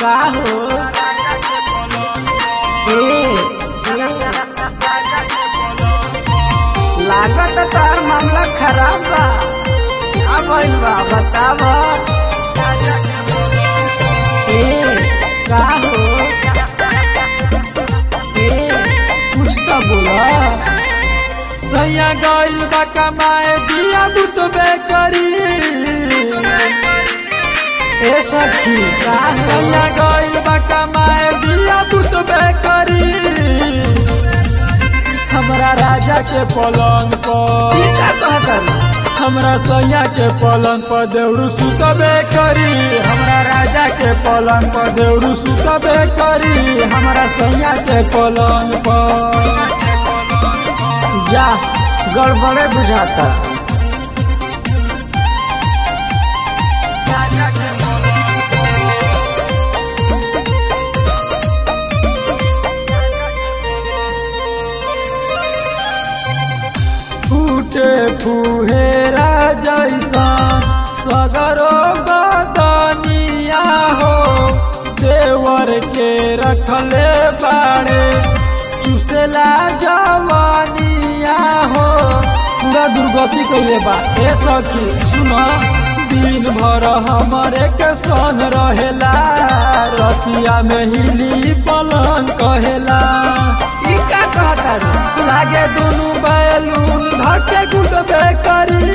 का हो ए लागत तार मामला खराब बा का भइल बा बताव ए का हो ए कुछ तो बोला सैया गइल बा कमाए दिया बुतबे करी ए सखी का हो सैया गइल बा कमाए दिया बुतबे करी हमरा राजा के पलंग पर ई का कहतन हमरा सैया के पलंग पर देउरू सुतबे करी हमरा राजा के पलंग पर देउरू सुतबे करी हमरा सैया के पलंग पर जा गड़बड़े बुझाता फूटे फुहेरा जैसा सगरो बदनिया हो देवर के रखले बाड़े चुसेला जवानिया हो पूरा दुर्गति कैले बा ए सखी सुन दिन भर हमरे के सन रहेला रतिया में हिली पलंग कहेला ई का कहतन लागे दुनु बैलून धके गुटबे करी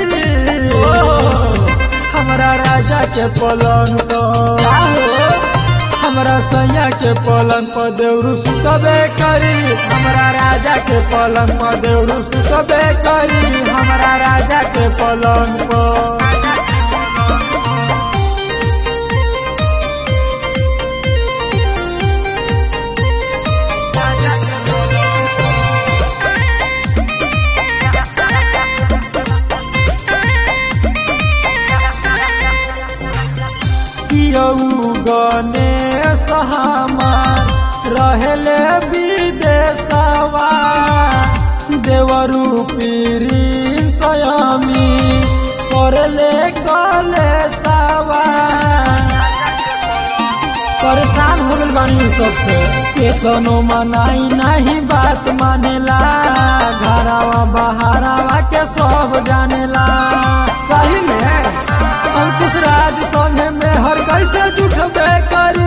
हमरा राजा के पलंग पर का हो हमरा सैया के पलंग पर देउरू सुतबे करी हमरा राजा के पलंग पर देउरू सुतबे करी हमरा राजा के पलंग पर कियऊ गणेश हमार रहले विदेशवा देवरू पीरी सयामी करले कलेशवा परेशान हो गइल बानी सबसे केतनो मनाई नहीं बात मानेला घरावा बहारावा के सब जानेला सही में अंकुश राज संगे में हर कैसे जुटबे करी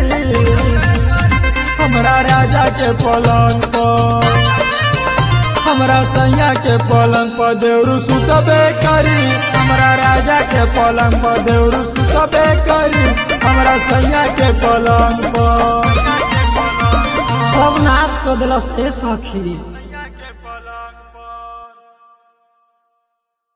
हमरा राजा के पलंग पर हमरा सैया के पलंग पर देउरू सुतबे करी हमरा राजा के पलंग पर देउरू सुतबे करी हमरा सैया के पलंग पर सब नाश कर दिलस ए सखी के पलंग पर